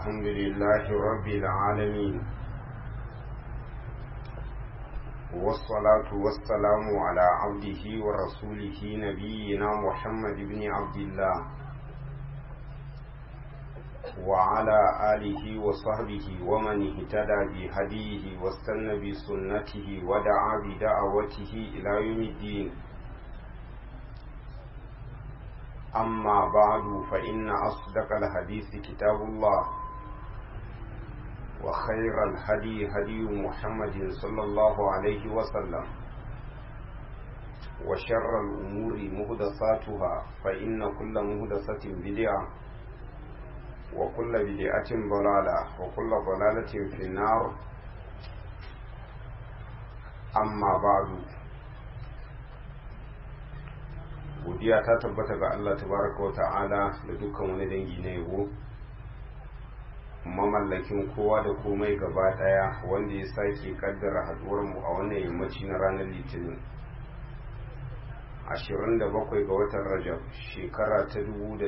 الحمد لله رب العالمين والصلاة والسلام على عبده ورسوله نبينا محمد بن عبد الله وعلى آله وصحبه ومن اهتدى بهديه واستنى بسنته ودعا بدعوته إلى يوم الدين أما بعد فإن أصدق الحديث كتاب الله وخير الهدي هدي محمد صلى الله عليه وسلم وشر الأمور مهدساتها فإن كل مهدسة بدعة وكل بدعة ضلالة وكل ضلالة في النار أما بعد godiya ta tabbata ga Allah tabaraka wa ta'ala da dukkan wani dangi na yabo mamallakin kowa da komai gaba daya wanda ya sake kaddara haduwar mu a wannan yammaci na ranar litinin 27 ga watan rajab shekara ta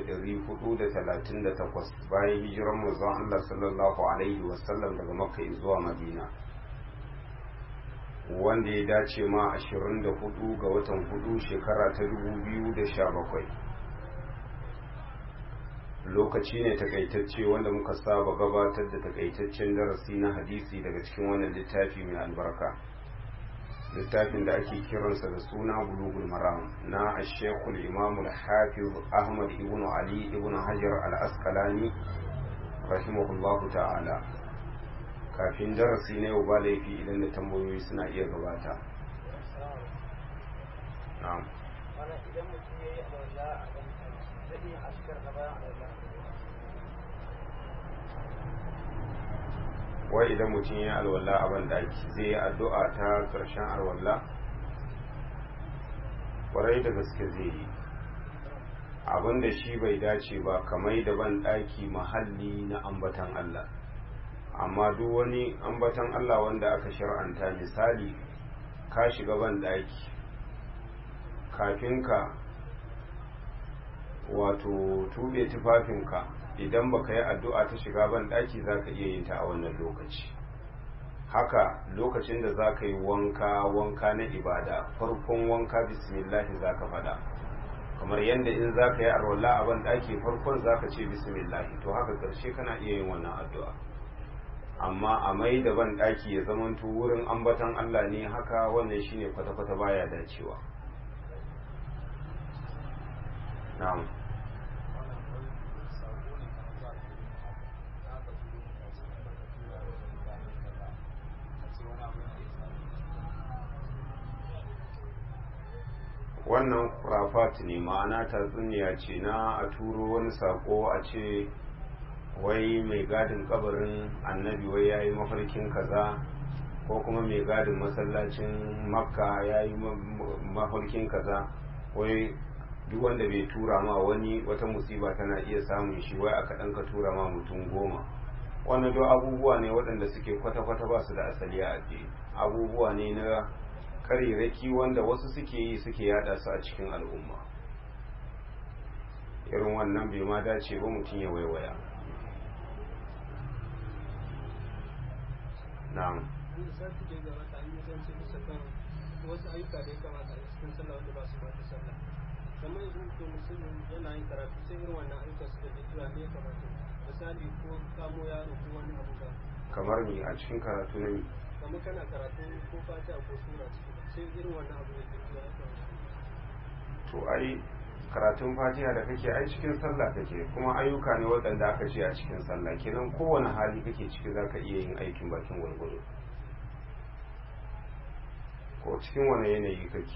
1438 bayan hijiran manzon Allah sallallahu alaihi wasallam daga makka zuwa madina wanda ya dace ma 24 ga watan hudu shekara ta 2017 lokaci ne takaitacce wanda muka saba gabatar da takaitaccen darasi na hadisi daga cikin wannan littafi mai albarka littafin da ake kiransa da suna bulugul maram na ashekul imamul hafiz ahmad ibn ali ibn hajar al-asqalani rahimahullahu ta'ala kafin darasi na yau ba laifi idan da tambayoyi suna iya gabata wai idan mutum ya alwala a bandaki zai yi addu'a ta ƙarshen alwala ƙwarai da gaske zai yi abinda shi bai dace ba kamar da banɗaki mahalli na ambatan Allah amma duk wani ambatan Allah wanda aka shar'anta misali ka shiga ban daki kafin ka wato tube tufafinka idan baka yi addu'a ta shiga ban daki zaka iya yin ta a wannan lokaci haka lokacin da zaka yi wanka wanka na ibada farkon wanka bismillahi zaka fada kamar yadda in zaka yi arwalla a ban daki farkon zaka ce bismillahi to haka karshe kana iya yin wannan addu'a amma a mai da ban ɗaki ya zamanto wurin ambatan Allah ne haka wannan shine kwata-kwata baya dacewa na'am wannan kurafat ne ma'ana tatsuniya ce na a turo wani sako a ce wai mai gadin kabarin annabi wai ya yi mafarkin kaza ko kuma mai gadin masallacin makka ya yi mafarkin kaza wai duk wanda bai tura ma wani wata musiba tana iya samun shi wai aka ɗan ka tura ma mutum goma wannan duk abubuwa ne waɗanda suke kwata-kwata ba su da asali a addini abubuwa ne na kariraki wanda wasu suke yi suke yada su a cikin al'umma irin wannan bai ma dace ba mutum ya waiwaya na'am wasu ayyuka da ya kamata a cikin sallah wanda ba su ba ta sallah kamar yanzu mutum musulmi yana yin karatu sai irin wannan ayyuka su da jira ne ya kamata misali ko kamo yaro ko wani abu ba kamar ni a cikin karatu na mi kamar kana karatu ko fata ko sura ciki sai irin wannan abu da jira ya kamata to ai karatun fatiha da kake ai cikin sallah kake kuma ayyuka ne waɗanda aka ce a cikin sallah kenan kowane hali kake ciki za ka iya yin aikin bakin gwargwado ko cikin wani yanayi kake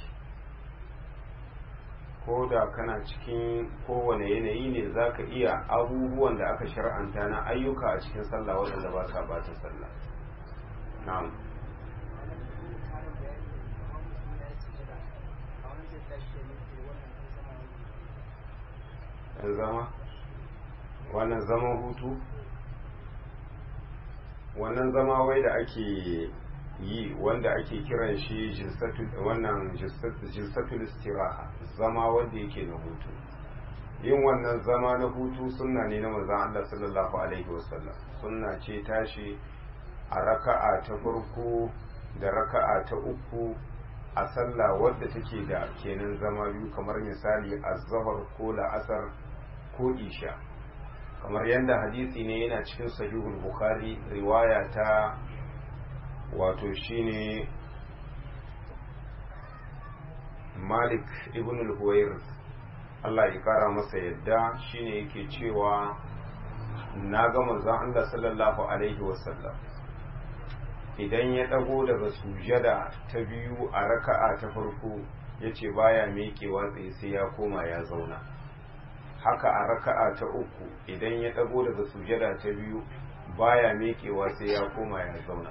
ko da kana cikin kowane yanayi ne za ka iya abubuwan da aka shar'anta na ayyuka a cikin sallah waɗanda ba sa bata sallah na'am yan zama wannan zaman hutu wannan zama wai da ake yi wanda ake kiran shi wannan jilsatul istiraha zama wanda yake na hutu yin wannan zama na hutu sunna ne na manzon Allah sallallahu alaihi wasallam sunna ce tashi a raka'a ta farko da raka'a ta uku a sallah wadda take da kenan zama biyu kamar misali azhar ko la'asar ko isha kamar yadda hadisi ne yana cikin sahihul bukhari riwaya ta wato shine malik ibn al-huwair Allah ya kara masa yadda shine yake cewa na ga manzon Allah sallallahu alaihi wasallam idan ya dago daga sujada ta biyu a raka'a ta farko yace baya miƙewa tsaye sai ya koma ya zauna haka a raka'a ta uku idan ya dago daga sujada ta biyu baya miƙewa sai ya koma ya zauna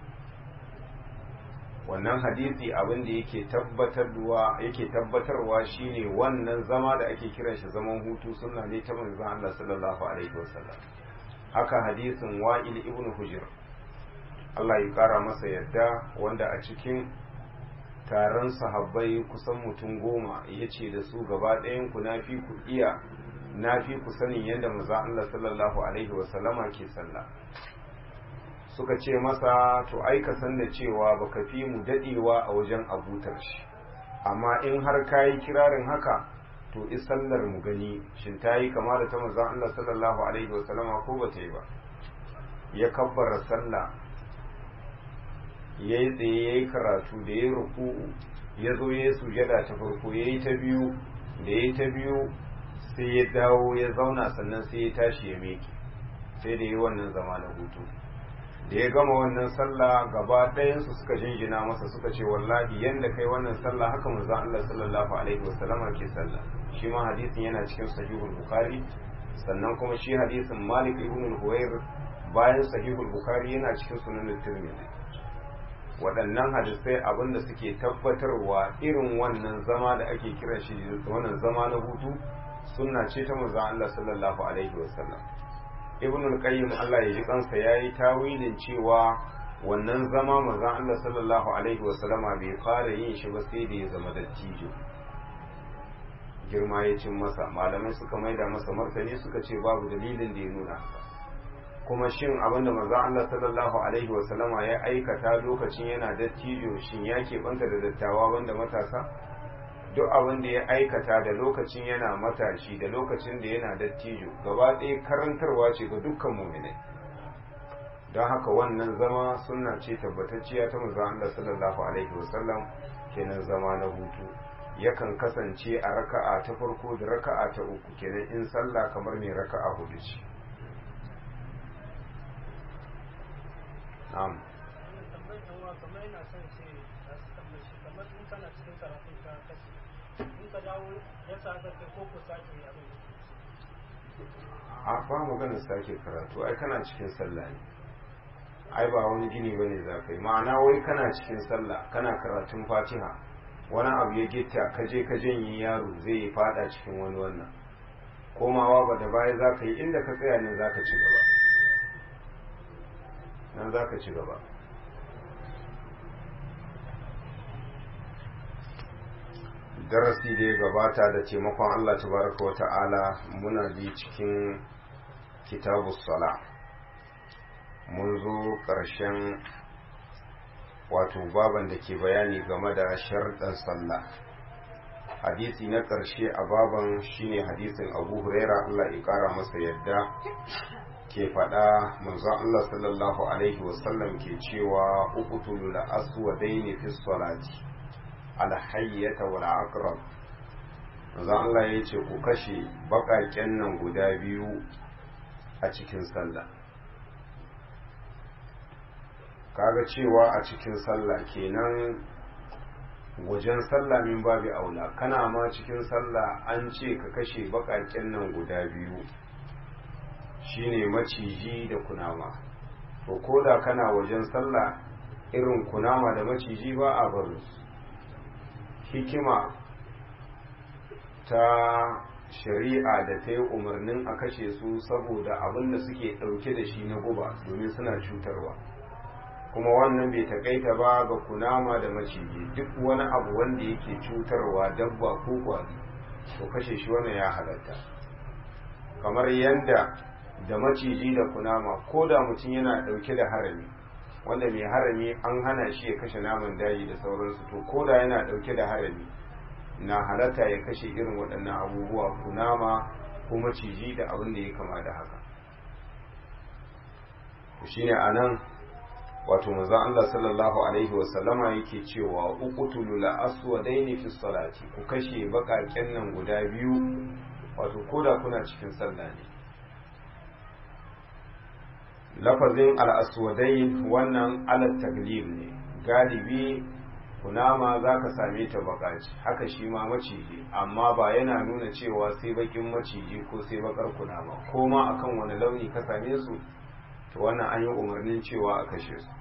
wannan hadisi abin da yake tabbatarwa yake tabbatarwa shine wannan zama da ake kiran shi zaman hutu sunna ne ta manzon Allah sallallahu alaihi wasallam haka hadisin Wa'il ibn Hujr Allah ya kara masa yadda wanda a cikin taron sahabbai kusan mutum goma yace da su gaba ɗayan ku nafi ku iya nafi ku sanin yadda manzon Allah sallallahu alaihi wasallama ke sallah suka ce masa to ai ka san da cewa baka fi mu dadewa a wajen abutar shi amma in har kayi kirarin haka to isallar mu gani shin ta yi kama da ta manzon Allah sallallahu alaihi wasallama ko ba ta yi ba ya kabbara sallah ya yi tsaye ya yi karatu da ya yi ruku'u ya zo ya yi sujada ta farko ya yi ta biyu da ya yi ta biyu sai ya dawo ya zauna sannan sai ya tashi ya miƙe sai da yi wannan zama na hutu da ya gama wannan sallah gaba ɗayansu suka jinjina masa suka ce wallahi yanda kai wannan sallah haka manzo Allah sallallahu alaihi wasallama ke sallah shi ma hadisin yana cikin sahihul bukhari sannan kuma shi hadisin Malik ibn al-Huwair bayan sahihul bukhari yana cikin sunan tirmidhi waɗannan hadisai abinda suke tabbatarwa irin wannan zama da ake kiran shi wannan zama na hutu sunna ce ta manzo Allah sallallahu alaihi wasallam ibn al-qayyim Allah ya ji kansa yayi tawilin cewa wannan zama manzon Allah sallallahu alaihi wa sallama bai fara yin shi ba sai da ya zama dattijo girma ya cin masa malamai suka maida masa martani suka ce babu dalilin da ya nuna haka kuma shin abinda manzon Allah sallallahu alaihi wa sallama ya aikata lokacin yana dattijo shin ya keɓanta da dattawa banda matasa duk abin da ya aikata da lokacin yana matashi da lokacin da yana dattijo gaba ɗaya karantarwa ce ga dukkan muminai don haka wannan zama suna ce tabbatacciya ta manzo Allah sallallahu alaihi wasallam kenan zama na hutu yakan kasance a raka'a ta farko da raka'a ta uku kenan in sallah kamar mai raka'a hudu ce na'am a ba magana sake karatu ai kana cikin sallah ne ai ba wani gini bane za ka yi ma'ana wai kana cikin sallah kana karatun fatiha wani abu ya gitta ka je ka janye yaro zai yi fada cikin wani wannan komawa ba da baya za ka yi inda ka tsaya ne za ka ci gaba nan za ka ci gaba darasi da ya gabata da taimakon Allah tabaraka wa ta'ala muna bi cikin kitabu sala mun zo ƙarshen wato baban da ke bayani game da sharɗan sallah hadisi na ƙarshe a baban shine hadisin abu huraira Allah ya ƙara masa yadda ke faɗa manzon Allah sallallahu alaihi wasallam ke cewa uqtul aswadaini fi salati alhayyata wal aqrab manzo Allah ya ce ku kashe baƙaƙen nan guda biyu a cikin sallah kaga cewa a cikin sallah kenan wajen sallah min babu aula kana ma cikin sallah an ce ka kashe baƙaƙen nan guda biyu shine maciji da kunama to koda kana wajen sallah irin kunama da maciji ba a barin su hikima ta shari'a da ta yi umarnin a kashe su saboda abin da suke ɗauke da shi na guba domin suna cutarwa kuma wannan bai takaita ba ga kunama da maciji duk wani abu wanda yake cutarwa dabba ko kwari to kashe shi wannan ya halatta kamar yadda da maciji da kunama ko da mutum yana ɗauke da harami wanda mai harami an hana shi ya kashe naman daji da sauransu to ko da yana ɗauke da harami na halatta ya kashe irin waɗannan abubuwa kunama ko maciji da abin da ya kama da haka shine anan wato manzon Allah sallallahu alaihi wasallama yake cewa uqtulu la aswadaini fi salati ku kashe bakaken nan guda biyu wato koda kuna cikin sallah ne lafazin al-aswadain wannan ala taglib ne galibi kunama za ka same ta bakaci haka shi ma maciji amma ba yana nuna cewa sai bakin maciji ko sai bakar kunama ko ma akan wani launi ka same su to wannan an yi umarnin cewa a kashe su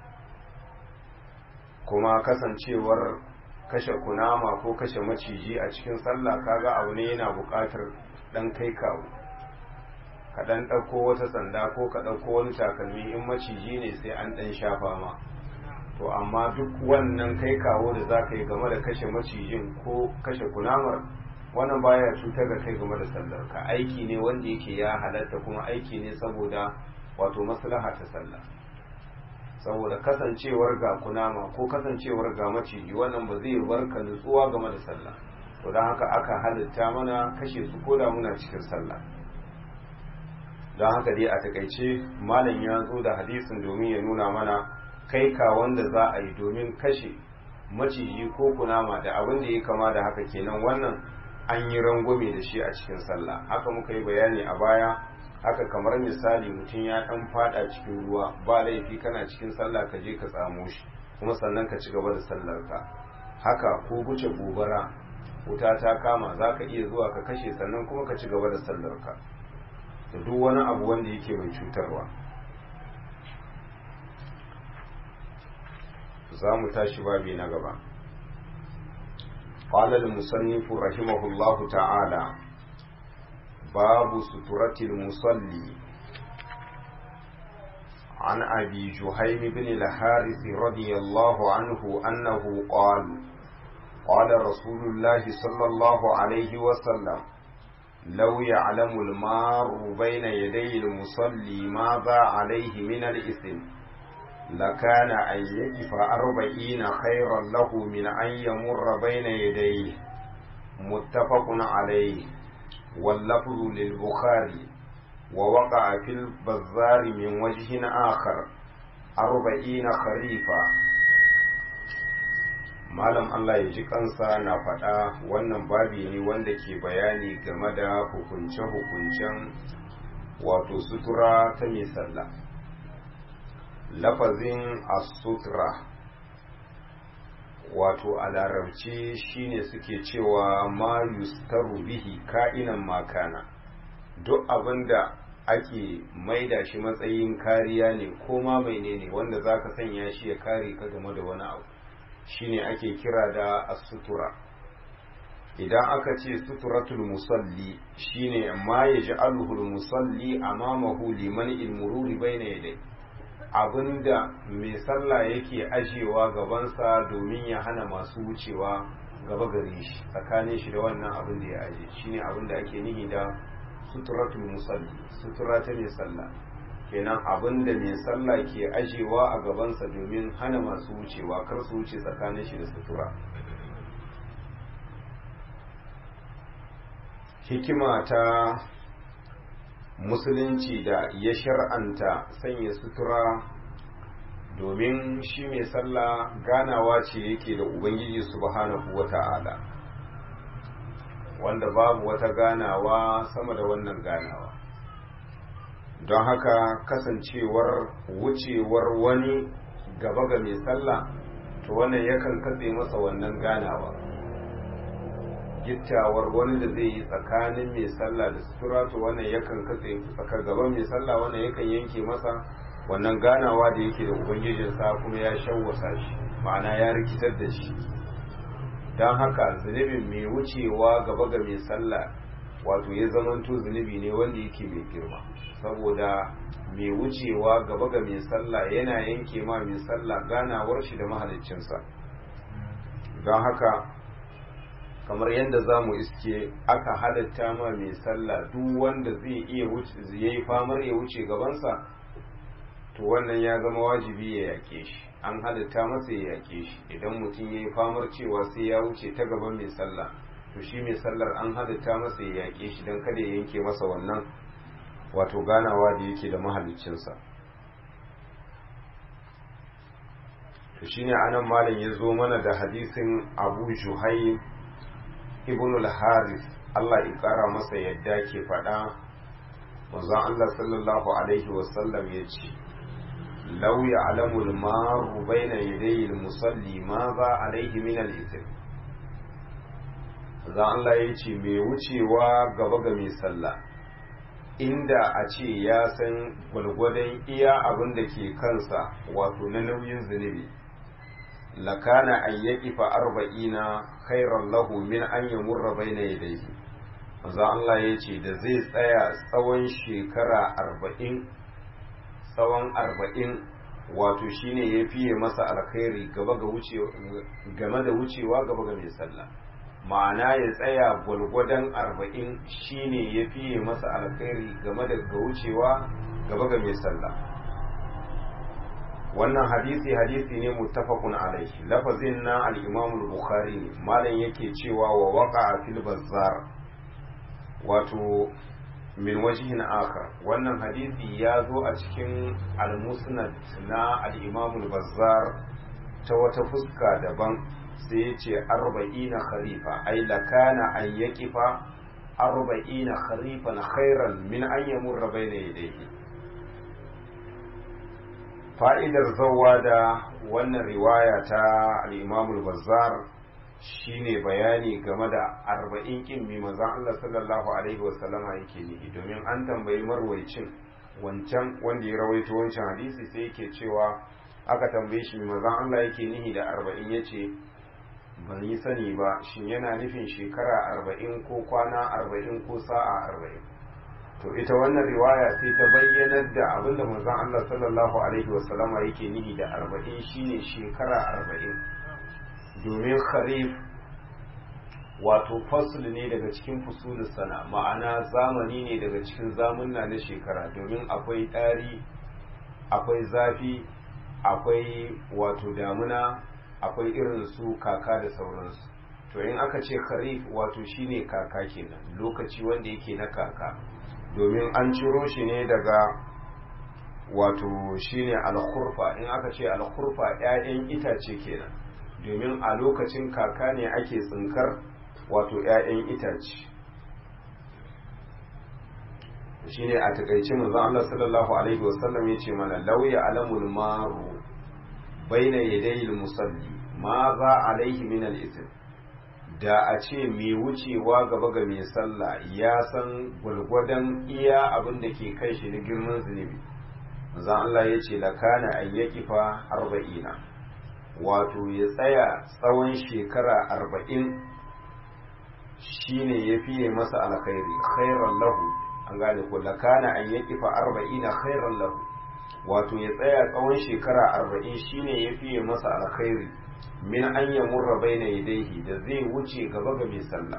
kuma kasancewar kashe kunama ko kashe maciji a cikin sallah kaga abu ne yana buƙatar ɗan kai kawo ka ɗan ɗauko wata sanda ko ka ɗauko wani takalmi in maciji ne sai an ɗan shafa ma to amma duk wannan kai kawo da za ka yi game da kashe macijin ko kashe kunamar wannan baya cutar da kai game da sallar ka aiki ne wanda yake ya halatta kuma aiki ne saboda wato maslaha ta sallah saboda kasancewar ga kunama ko kasancewar ga maciji wannan ba zai bar ka nutsuwa game da sallah to don haka aka halitta mana kashe su ko da muna cikin sallah don haka dai a takaice malam ya zo da hadisin domin ya nuna mana kai ka wanda za a yi domin kashe maciji ko kunama da abin da ya kama da haka kenan wannan an yi rangwame da shi a cikin sallah haka muka yi bayani a baya haka kamar misali mutum ya dan fada cikin ruwa ba laifi kana cikin sallah ka je ka tsamo shi kuma sannan ka ci gaba da sallar ka haka ko guce gobara wuta ta kama za ka iya zuwa ka kashe sannan kuma ka ci gaba da sallar ka da duk wani abu wanda yake mai cutarwa za mu tashi babi na gaba قال المصنف رحمه الله تعالى باب سترة المصلي عن أبي جهيم بن الحارث رضي الله عنه أنه قال قال رسول الله صلى الله عليه وسلم لو يعلم المار بين يدي المصلي ماذا عليه من الإثم لكان أن يقف أربعين خيرا له من أن يمر بين يديه متفق عليه واللفظ للبخاري ووقع في البزار من وجه آخر أربعين خريفا malam Allah ya ji kansa na faɗa wannan babi ne wanda ke bayani game da hukunce-hukuncen wato sutura ta mai sallah lafazin as-sutra wato a larabci shine suke cewa ma yustaru bihi ka'inan makana duk abinda ake maida shi matsayin kariya ne ko ma menene wanda zaka sanya shi ya kare ka game da wani abu shine ake kira da as-sutura idan aka ce suturatul musalli shine ma yaj'aluhu al-musalli amamahu liman al-mururi bayna yadayhi abinda mai sallah yake ajewa gabansa domin ya hana masu wucewa gaba gare shi tsakanin shi da wannan abin da ya aje shine abin da ake nihi da suturatul musalli sutura ta mai sallah kenan abin da mai sallah ke ajewa a gabansa domin hana masu wucewa kar su wuce tsakanin shi da sutura hikima ta musulunci da ya shar'anta sanya sutura domin shi mai sallah ganawa ce yake da ubangiji subhanahu wata'ala wanda babu wata ganawa sama da wannan ganawa don haka kasancewar wucewar wani gaba ga mai sallah to wannan yakan katse masa wannan ganawa gittawar wani da zai yi tsakanin mai sallah da sutura to wannan yakan katse tsakar gaban mai sallah wannan yakan yanke masa wannan ganawa da yake da ubangijinsa kuma ya shawwasa shi ma'ana ya rikitar da shi don haka zunubin mai wucewa gaba ga mai sallah wato ya zamanto zunubi ne wanda yake mai girma saboda mai wucewa gaba ga mai sallah yana yanke ma mai sallah ganawar shi da mahaliccinsa don haka kamar yadda za mu iske aka halatta ma mai sallah duk wanda zai iya yi famar ya wuce gabansa to wannan ya zama wajibi ya yake shi an halatta masa ya yake shi idan mutum ya yi famar cewa sai ya wuce ta gaban mai sallah to shi mai sallar an halatta masa ya yake shi don kada ya yanke masa wannan wato ganawa da yake da mahaliccinsa to shine anan malam ya zo mana da hadisin abu juhaim ibn al-haris Allah ya kara masa yadda ke faɗa manzon Allah sallallahu alaihi wasallam ya ce law ya'lamu al-maru bayna yaday al-musalli ma za alaihi min al-ithm manzon Allah ya ce mai wucewa gaba ga mai sallah inda a ce ya san gwalgwadon iya abin da ke kansa wato na nauyin zunubi lakana an yaƙi fa arba'ina khairan lahu min an yamurra baina yadayhi manzo Allah ya ce da zai tsaya tsawon shekara arba'in tsawon arba'in wato shine ya fiye masa alkhairi gaba ga wucewa game da wucewa gaba ga mai sallah ma'ana ya tsaya gwalgwadon arba'in shine ya fiye masa alkhairi game da ga wucewa gaba ga mai sallah wannan hadisi hadisi ne muttafaqun alaihi lafazin na al-imam al-bukhari ne malam yake cewa wa waqa fil bazzar wato min wajhin akhar wannan hadisi ya zo a cikin al-musnad na al-imam al-bazzar ta wata fuska daban sai ya ce arba'ina kharifa ai lakana an yaqifa arba'ina kharifan khairan min an yamurra bayna yadayhi fa'idar zauwa da wannan riwaya ta al'imamul bazzar shine bayani game da arba'in ƙin mi manzan Allah sallallahu Alaihi wasallama yake nihi domin an tambayi marwaicin wancan wanda ya rawaito wancan hadisi sai yake cewa aka tambaye shi mi manzan Allah yake nihi da arba'in ya ce ban yi sani ba shin yana nufin shekara arba'in ko kwana arba'in ko sa'a arba'in to ita wannan riwaya sai ta bayyanar da abinda manzon Allah sallallahu alaihi wasallama yake nihi da arba'in shine shekara arba'in domin kharif wato fasl ne daga cikin fusulus sana ma'ana zamani ne daga cikin zamunna na shekara domin akwai ɗari akwai zafi akwai wato damuna akwai irin su kaka da sauransu to in aka ce kharif wato shine kaka kenan lokaci wanda yake na kaka domin an ciro shi ne daga wato shine alkhurfa in aka ce alkhurfa 'ya'yan itace kenan domin a lokacin kaka ne ake tsinkar wato 'ya'yan itace shine a takaice manzon Allah sallallahu alaihi wasallam yace mana lauya alamul maru baina yadayil musalli ma za alaihi min al-ithm da a ce mai wucewa gaba ga mai sallah ya san gwargwadon iya abin da ke kai shi na girman zunubi zan Allah ya ce lakana an ya kifa arba'ina wato ya tsaya tsawon shekara arba'in shine ya fiye masa alkhairi khairan lahu an gane ko lakana an ya kifa arba'ina khairan lahu wato ya tsaya tsawon shekara arba'in shine ya fiye masa alkhairi min an ya murra baina yadaihi da zai wuce gaba ga mai sallah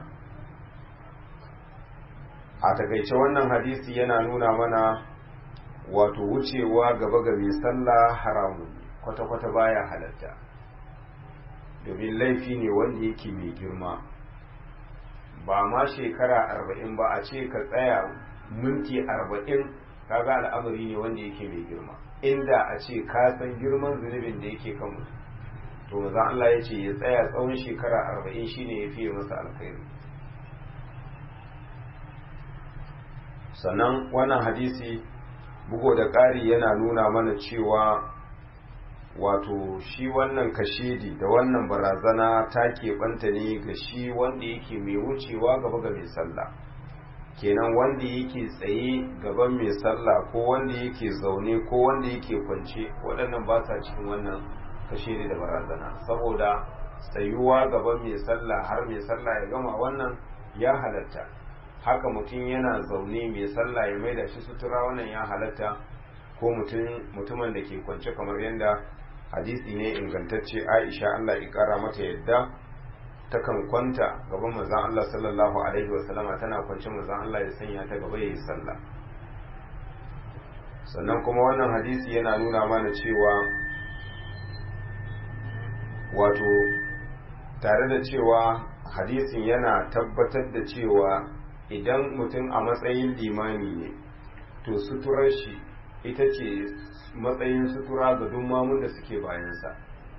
a takaice wannan hadisi yana nuna mana wato wucewa gaba ga mai sallah haramun kwata-kwata baya halatta domin laifi ne wanda yake mai girma ba ma shekara arba'in ba a ce ka tsaya minti arba'in kaga al'amari ne wanda yake mai girma inda a ce ka san girman zunubin da yake kan mutum to maza Allah ya ce ya tsaya tsawon shekara arba'in shine ya fiye masa alkhairi sannan wannan hadisi bugo da ƙari yana nuna mana cewa wato shi wannan kashedi da wannan barazana ta keɓanta ne ga shi wanda yake mai wucewa gaba ga mai sallah kenan wanda yake tsaye gaban mai sallah ko wanda yake zaune ko wanda yake kwance waɗannan ba sa cikin wannan kashe da barazana saboda tsayuwa gaban mai sallah har mai sallah ya gama wannan ya halatta haka mutum yana zaune mai sallah ya maida shi sutura wannan ya halatta ko mutumin da ke kwance kamar yadda hadisi ne ingantacce aisha allah ya kara mata yadda takan kwanta gaban manzon Allah sallallahu alaihi wasallama tana kwance manzon Allah ya sanya ta gaba yayi sallah sannan kuma wannan hadisi yana nuna mana cewa wato tare da cewa hadisin yana tabbatar da cewa idan mutum a matsayin limami ne to suturar shi ita ce matsayin sutura ga mamun da suke bayansa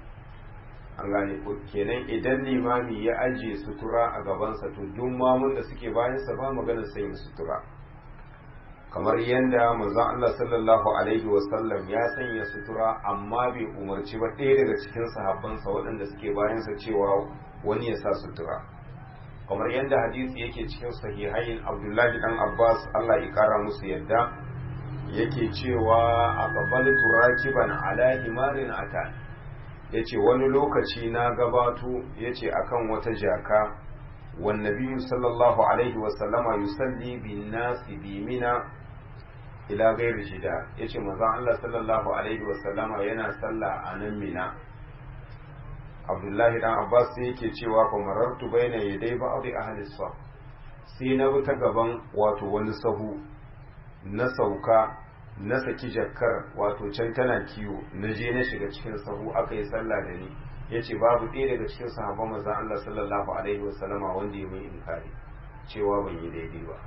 an gane ko kenan idan limami ya ajiye sutura a gabansa to duk mamun da suke bayansa ba magana sanya sutura kamar yadda manzon Allah sallallahu alaihi wasallam ya sanya sutura amma bai umarci ba ɗaya daga cikin sahabbansa waɗanda suke bayansa cewa wani ya sa sutura kamar yadda hadisi yake cikin sahihain abdullahi dan abbas Allah ya kara musu yadda yake cewa a qabaltu rakiban ala himarin atan yace wani lokaci na gabato yace akan wata jaka wan nabiyyu sallallahu alaihi wasallama yusalli bin nasi bi mina ila gairi shida ya ce manzon Allah sallallahu alaihi wasallama yana sallah a nan mina abdullahi dan abbas sai yake cewa fa marartu baina yaday ba'd ahli saf sai na bi ta gaban wato wani sahu na sauka na saki jakkar wato can tana kiwo na je na shiga cikin sahu aka yi sallah da ni yace babu ɗaya daga cikin sahabban manzon Allah sallallahu alaihi wasallama wanda ya mai inkari cewa ban yi daidai ba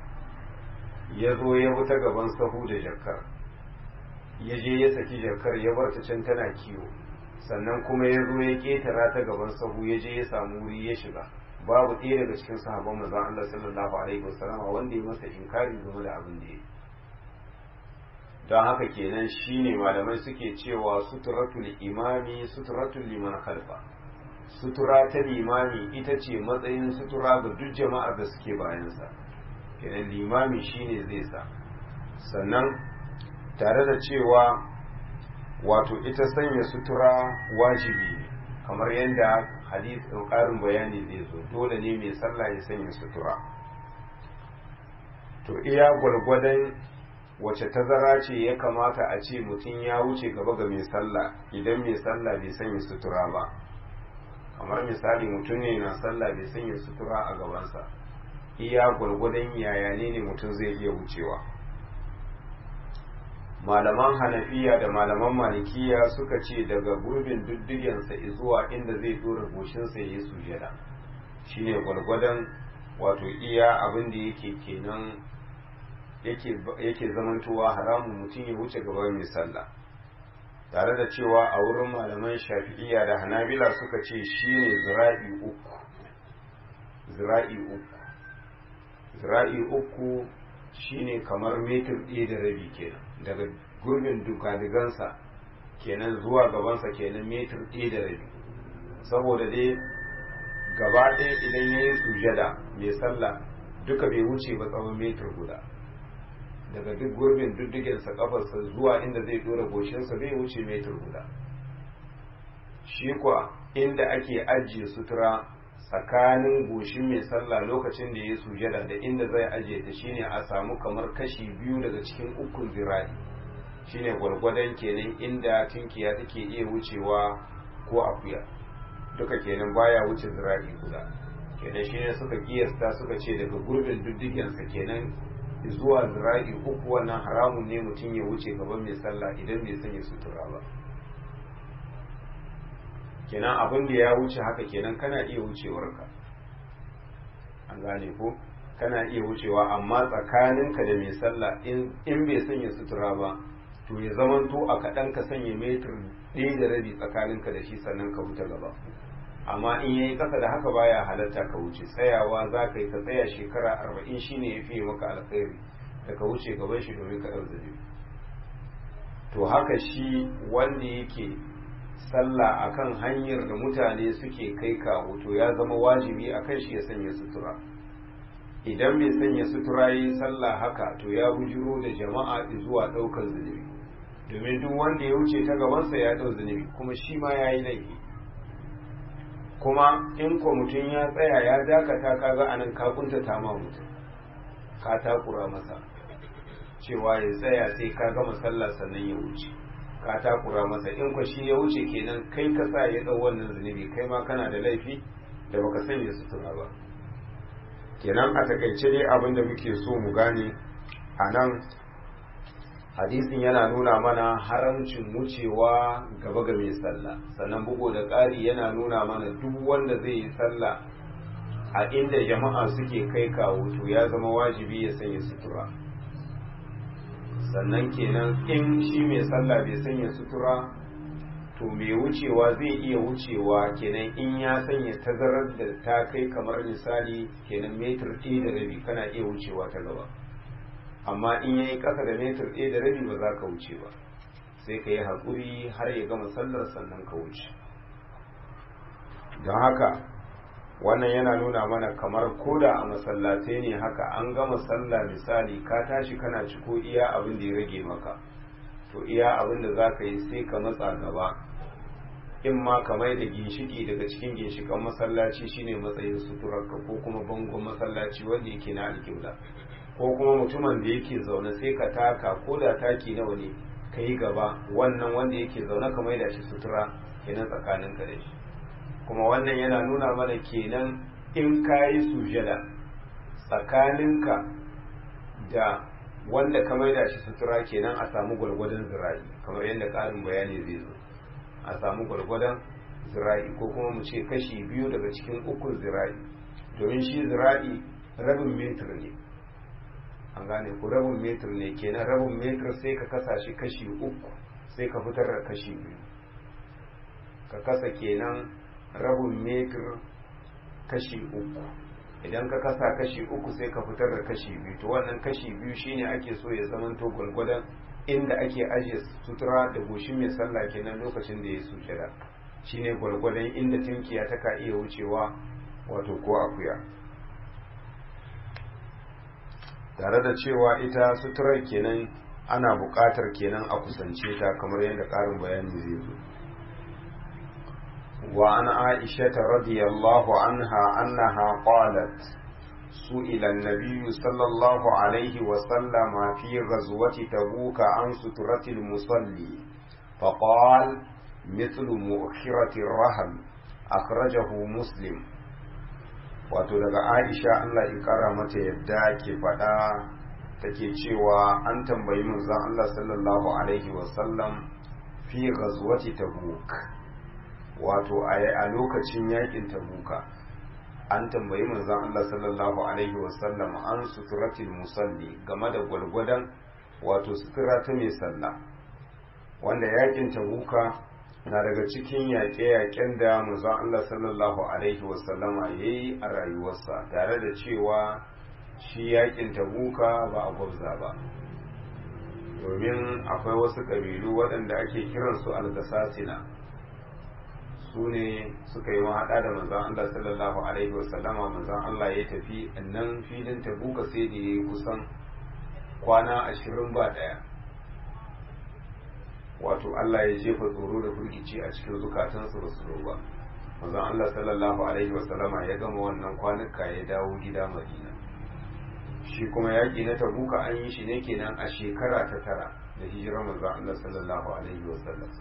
ya zo ya bi ta gaban sahu da jakar ya je ya saki jakar ya bar ta can tana kiwo sannan kuma ya zo ya ketara ta gaban sahu ya je ya samu wuri ya shiga babu ɗaya daga cikin sahabban manzon Allah sallallahu alaihi wasallam wanda ya masa inkari game da abin da ya don haka kenan shine malamai suke cewa suturatul imami suturatul liman khalfa sutura ta limami ita ce matsayin sutura ga duk jama'ar da suke bayansa kenan limami shine zai sa sannan tare da cewa wato ita sanya sutura wajibi ne kamar yadda hadith ƙarin bayani zai zo dole ne mai sallah ya sanya sutura to iya gwargwadon wace tazara ce ya kamata a ce mutum ya wuce gaba ga mai sallah idan mai sallah bai sanya sutura ba kamar misali mutum ne na sallah bai sanya sutura a gabansa iya gwargwadon yaya ne ne mutum zai iya wucewa malaman hanafiya da malaman malikiya suka ce daga gurbin duddugensa zuwa inda zai dora goshinsa ya yi sujada shine gwargwadon wato iya abin da yake kenan yake zamantowa haramun mutum ya wuce gaba mai sallah tare da cewa a wurin malaman shafi'iya da hanabila suka ce shine zira'i uku zira'i uku zira'i uku shine kamar metir ɗaya da rabi kenan daga gurbin dukadigansa kenan zuwa gabansa kenan metir ɗaya da rabi saboda dai gaba ɗaya idan ya yi sujada mai sallah duka bai wuce ba tsawon metir guda daga duk gurbin duddugensa kafarsa zuwa inda zai dora goshinsa bai wuce metir guda shi kuwa inda ake ajiye sutura tsakanin goshin mai sallah lokacin da ya sujada da inda zai ajiye ta shine a samu kamar kashi biyu daga cikin ukun zira'i shine gwargwadon kenan inda tunkiya take iya wucewa ko akuya duka kenan baya wuce zira'i guda kenan shine suka kiyasta suka ce daga gurbin duddugensa kenan zuwa zira'i uku wannan haramun ne mutum ya wuce gaban mai sallah idan bai sanya sutura ba kenan abin da ya wuce haka kenan kana iya wucewarka an gane ko kana iya wucewa amma tsakaninka da mai sallah in bai sanya sutura ba to ya zamanto a kaɗan ka sanya metir ɗaya da rabi tsakaninka da shi sannan ka wuta gaba amma in yayi kasa da haka baya halatta ka wuce tsayawa za ka yi ka tsaya shekara arba'in shine ya fiye maka alkhairi da ka wuce gaban shi domin ka ɗau zabi to haka shi wanda yake sallah akan hanyar da mutane suke kai kawo to ya zama wajibi akan shi ya sanya sutura idan bai sanya sutura yi sallah haka to ya bujiro da jama'a zuwa ɗaukar zunubi domin duk wanda ya wuce ta gabansa ya ɗau zunubi kuma shi ma ya yi laifi kuma in ko mutum ya tsaya ya dakata kaga anan ka kuntata ma mutum ka takura masa cewa ya tsaya sai ka gama sallah sannan ya wuce ka takura masa in ko shi ya wuce kenan kai ka sa ya dau wannan zunubi kai ma kana da laifi da baka sanya sutura ba kenan a takaice dai abin da muke so mu gane a nan hadisin yana nuna mana haramcin wucewa gaba ga mai sallah sannan bugu da ƙari yana nuna mana duk wanda zai yi sallah a inda jama'a suke kai kawo to ya zama wajibi ya sanya sutura sannan kenan in shi mai sallah bai sanya sutura to mai wucewa zai iya wucewa kenan in ya sanya tazarar da ta kai kamar misali kenan metar ɗaya da rabi kana iya wucewa ta gaba amma in yayi ƙasa da metar ɗaya da rabi ba za ka wuce ba sai ka yi haƙuri har ya gama sallar sannan ka wuce don haka wannan yana nuna mana kamar koda a masallatai ne haka an gama sallah misali ka tashi kana ciko iya abin da ya rage maka to iya abin da za ka yi sai ka matsa gaba in ma ka mai da ginshiki daga cikin ginshikan masallaci shine matsayin suturarka ko kuma bangon masallaci wanda yake na alƙibla ko kuma mutumin da yake zaune sai ka taka ko da taki nawa ne ka yi gaba wannan wanda yake zaune ka mai da shi sutura kenan tsakaninka da shi kuma wannan yana nuna mana kenan in ka yi sujada tsakaninka da wanda ka maida shi sutura kenan a samu gwargwadon zira'i kamar yadda ƙarin bayani zai zo a samu gwargwadon zira'i ko kuma mu ce kashi biyu daga cikin ukun zira'i domin shi zira'i rabin metir ne an gane ku rabin metir ne kenan rabin metir sai ka kasa shi kashi uku sai ka fitar da kashi biyu ka kasa kenan rabin metir kashi uku idan ka kasa kashi uku sai ka fitar da kashi biyu to wannan kashi biyu shine ake so ya zamanto gwalgwadon inda ake ajiye sutura da goshin mai sallah kenan lokacin da ya sujada shine gwalgwadon inda tinkiya ta ka iya wucewa wato ko akuya tare da cewa ita suturar kenan ana buƙatar kenan a kusance ta kamar yadda ƙarin bayani zai zo وعن عائشة رضي الله عنها أنها قالت سئل النبي صلى الله عليه وسلم في غزوة تبوك عن سترة المصلي فقال مثل مؤخرة الرهل أخرجه مسلم wato daga aisha Allah ya kara mata yadda ke faɗa take cewa an tambayi manzon Allah sallallahu alaihi wasallam fi ghazwati tabuk wato a lokacin yakin tabuka an tambayi manzon Allah sallallahu alaihi wasallam an suturatil musalli game da gwalgwadon wato sutura ta mai sallah wanda yakin tabuka na daga cikin yaƙe-yaƙen da manzon Allah sallallahu alaihi wasallama ya yi a rayuwarsa tare da cewa shi yakin tabuka ba a gwabza ba domin akwai wasu ƙabilu waɗanda ake kiransu algasasina su ne suka yi mahaɗa da manzan Allah sallallahu Alaihi wasallama manzan Allah ya tafi nan filin tabuka sai da ya yi kusan kwana ashirin ba ɗaya wato Allah ya jefa tsoro da firgici a cikin zukatansu ba su ba manzan Allah sallallahu Alaihi wasallama ya gama wannan kwanuka ya dawo gida madina shi kuma yaƙi na tabuka an yi shi ne kenan a shekara ta tara da hijirar manzan Allah sallallahu Alaihi wasallam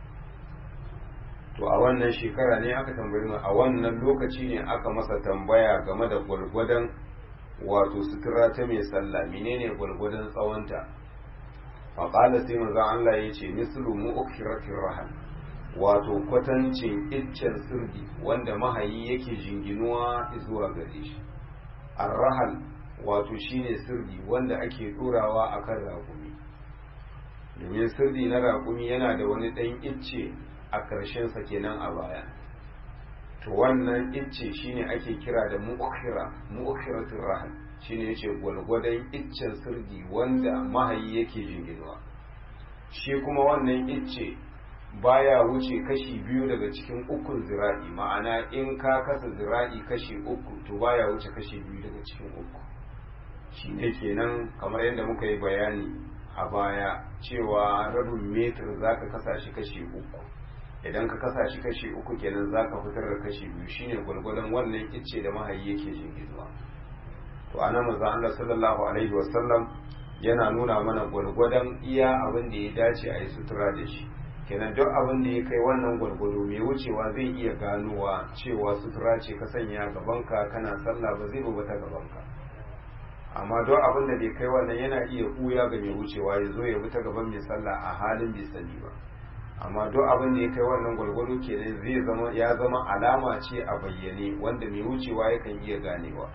to a wannan shekara ne aka tambayi mu a wannan lokaci ne aka masa tambaya game da gwargwadon wato sutura ta mai sallah menene gwargwadon tsawonta faƙala sai manzon Allah ya ce mislu mu'khiratir rahal wato kwatancin iccen sirdi wanda mahayi yake jinginuwa zuwa gare shi ar-rahal wato shine sirdi wanda ake ɗorawa akan raƙumi domin sirdi na raƙumi yana da wani ɗan icce a ƙarshensa kenan a baya to wannan icce shine ake kira da mu'khira mu'khiratul rahal shine yace gwalgwadon iccen sirdi wanda mahayi yake jinginuwa shi kuma wannan icce baya wuce kashi biyu daga cikin ukun zira'i ma'ana in ka kasa zira'i kashi uku to baya wuce kashi biyu daga cikin uku shi ne kenan kamar yadda muka yi bayani a baya cewa rabin metir za ka kasa shi kashi uku idan ka kasa shi kashi uku kenan za ka fitar da kashi biyu shine gwalgwadon wannan icce da mahayi yake jinginuwa to anan manzo Allah sallallahu alaihi wasallam yana nuna mana gwalgwadon iya abin da ya dace a yi sutura da shi kenan duk abin da ya kai wannan gwargwado mai wucewa zai iya ganowa cewa sutura ce ka sanya gabanka kana sallah ba zai ta gabanka amma duk abin da bai kai wannan yana iya ɓuya ga mai wucewa ya zo ya bi ta gaban mai sallah a halin bai sani ba amma duk abin da ya kai wannan gwargwado kenan zai zama ya zama alama ce a bayyane wanda mai wucewa yakan iya ganewa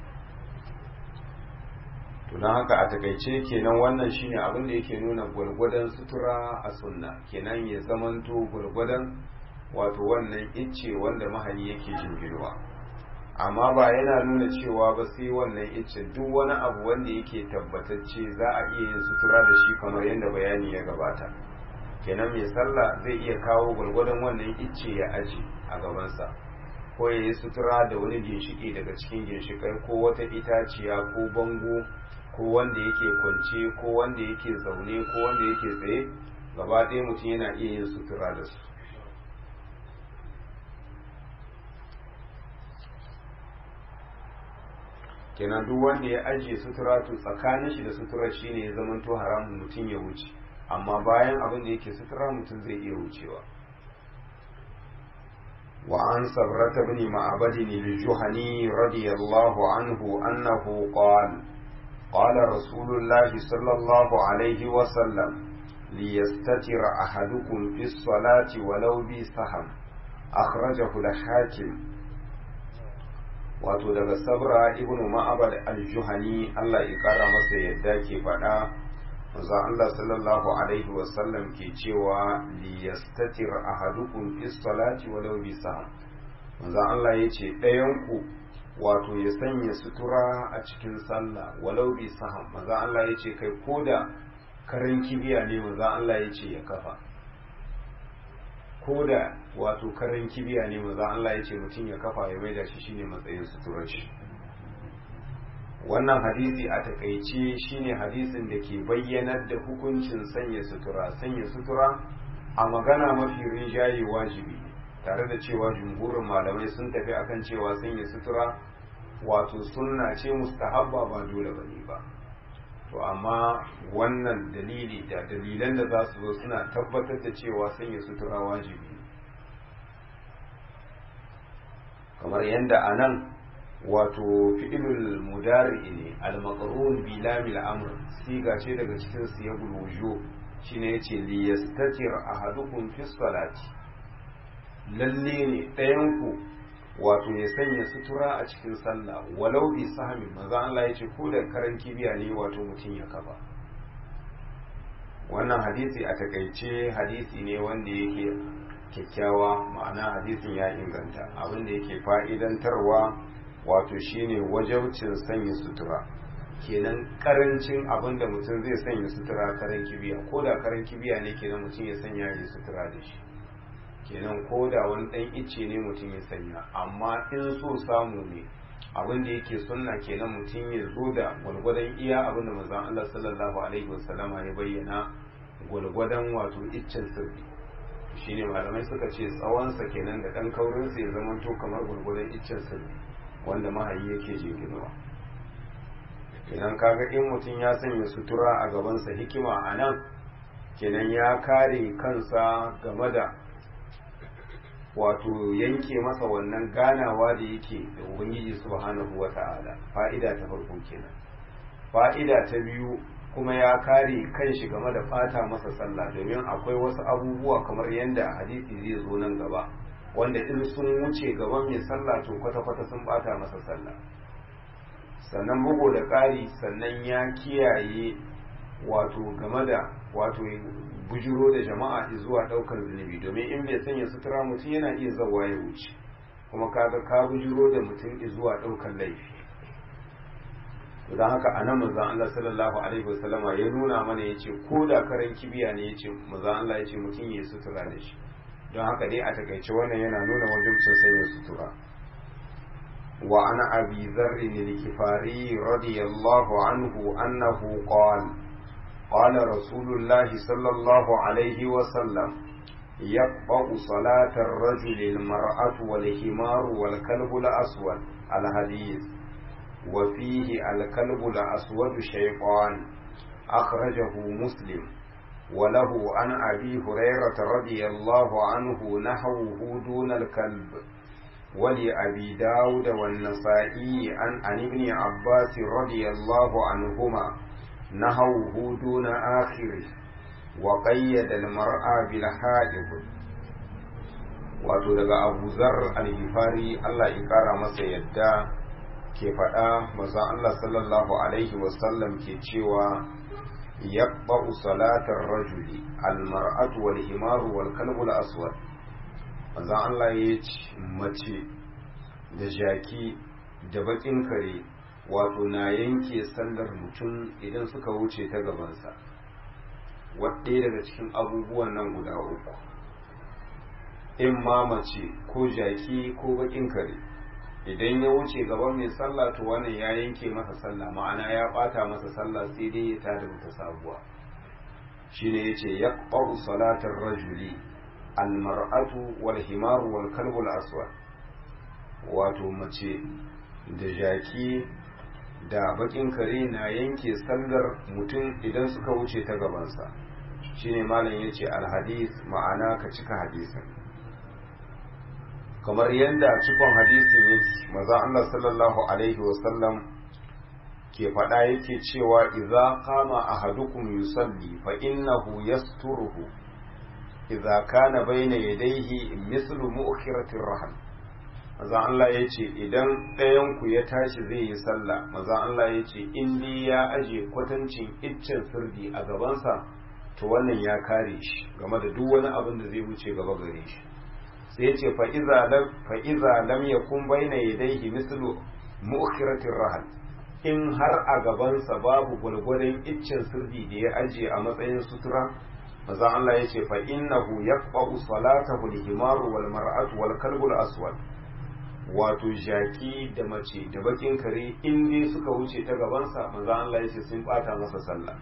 to don haka a takaice kenan wannan shine abin da yake nuna gwargwadon sutura a sunna kenan ya zamanto gwargwadon wato wannan icce wanda mahali yake jingirwa amma ba yana nuna cewa ba sai wannan icce duk wani abu wanda yake tabbatacce za a iya yin sutura da shi kamar yadda bayani ya gabata kenan mai sallah zai iya kawo gwargwadon wannan icce ya aji a gabansa ko ya yi sutura da wani ginshiki daga cikin ginshikai ko wata itaciya ko bango ko wanda yake kwance ko wanda yake zaune ko wanda yake tsaye gaba ɗaya mutum yana iya yin sutura da su kenan duk wanda ya ajiye sutura to tsakanin shi da sutura shine ya zama to haramun mutum ya wuce amma bayan abin da yake sutura mutum zai iya wucewa وعن صبرة بن معبد الجهني رضي الله عنه أنه قال قال رسول الله صلى الله عليه وسلم ليستتر أحدكم في الصلاة ولو بسهم أخرجه الحاكم wato daga sabra ibn ma'abad al-juhani Allah ya kara masa yadda ke faɗa manzo Allah sallallahu alaihi wasallam ke cewa li yastatir ahadukum fi salati walau bi saham manzo Allah yace ɗayan ku wato ya sanya sutura a cikin sallah walau bi saham manzo Allah yace kai koda karin kibiya ne manzo Allah yace ya kafa koda wato karin kibiya ne manzo Allah yace mutum ya kafa ya maida shi shine matsayin suturar shi wannan hadisi a takaice shine hadisin da ke bayyanar da hukuncin sanya sutura sanya sutura a magana mafi rinjaye wajibi tare da cewa jumhurin malamai sun tafi akan cewa sanya sutura wato sunna ce mustahabba ba dole bane ba to amma wannan dalili da dalilan da za su zo suna tabbatar da cewa sanya sutura wajibi kamar yadda a nan wato fi'ilul mudari ne al-maqrun bi lamil amr siga ce daga cikin siyagul wuju shine yace li yastatir ahadukum fi salati lalle ne ɗayan ku wato ya sanya sutura a cikin sallah walau bi sahmin maza Allah yace ko da karan kibiya ne wato mutum ya kafa wannan hadisi a takaice hadisi ne wanda yake kyakkyawa ma'ana hadisin ya inganta abin da yake fa'idantarwa wato shine wajabcin sanya sutura kenan karancin abin da mutum zai sanya sutura karan kibiya ko da karan kibiya ne kenan mutum ya sanya ya sutura da shi kenan ko da wani dan icce ne mutum ya sanya amma in so samu ne abin da yake sunna kenan mutum ya zo da gwalgwadon iya abin da manzon Allah sallallahu alaihi wasallama ya bayyana gwalgwadon wato iccen sirri shine malamai suka ce tsawonsa kenan da dan kaurinsa ya zama to kamar gwalgwadon iccen sirri wanda mahayi yake jinginuwa kenan kaga in mutum ya sanya sutura a gabansa hikima a nan kenan ya kare kansa game da wato yanke masa wannan ganawa da yake da ubangiji subhanahu wa ta'ala fa'ida ta farko kenan fa'ida ta biyu kuma ya kare kanshi game da fata masa sallah domin akwai wasu abubuwa kamar yadda hadisi zai zo nan gaba wanda in sun wuce gaban mai sallah to kwata-kwata sun bata masa sallah sannan bugu da ƙari sannan ya kiyaye wato game da wato bujiro da jama'a zuwa ɗaukar zunubi domin in bai sanya sutura mutum yana iya zawa ya wuce kuma kaga ka bujiro da mutum zuwa ɗaukar laifi don haka a nan manzan Allah sallallahu alaihi wasallama ya nuna mana ya ce ko da karan kibiya ne ya ce manzan Allah ya ce mutum ya sutura da shi don haka dai a takaice wannan yana nuna wajibcin sanya sutura wa an abi zarri al-kifari radiyallahu anhu annahu qala قال رسول الله صلى الله عليه وسلم يقطع صلاة الرجل المرأة والحمار والكلب الأسود الحديث وفيه الكلب الأسود شيطان أخرجه مسلم وله عن أبي هريرة رضي الله عنه نحوه دون الكلب ولأبي داود والنسائي عن, عن ابن عباس رضي الله عنهما نحوه دون آخره وقيد المرأة بالحائض wato daga abu zar al-hifari Allah ya kara masa yadda ke faɗa maza Allah sallallahu alaihi wasallam ke cewa yaqba'u salatar rajuli al-mar'atu wal himaru wal kalbul aswad maza Allah ya ce mace da jaki da bakin kare wato na yanke sallar mutum idan suka wuce ta gabansa wadda daga cikin abubuwan nan guda uku in ma mace ko jaki ko bakin kare idan ya wuce gaban mai sallah to wannan ya yanke masa sallah ma'ana ya bata masa sallah sai dai ya tada mata sabuwa shine yace yaqba'u salatar rajuli almar'atu wal himaru wal kalbul aswad wato mace da jaki da bakin kare na yanke sallar mutum idan suka wuce ta gabansa shine malam yace alhadis ma'ana ka cika hadisin kamar yadda cikon hadisin yake maza Allah sallallahu alaihi wasallam ke faɗa yake cewa idza qama ahadukum yusalli fa innahu yasturuhu idza kana bayna yadayhi mislu mu'khiratir rahim maza Allah yace idan ɗayan ku ya tashi zai yi sallah maza Allah yace in dai ya aje kwatancin iccen sirdi a gabansa to wannan ya kare shi game da duk wani abin da zai wuce gaba gare shi sai ce fa'iza lam ya kun baina yadaihi mislu mu'khiratir rahal in har a gabansa babu gwalgwadon iccen sirdi da ya ajiye a matsayin sutura maza Allah ya ce fa innahu yaqba'u salatahu al-himaru wal mar'atu wal kalbul aswad wato jaki da mace da bakin kare in dai suka wuce ta gabansa maza Allah ya ce sun bata masa sallah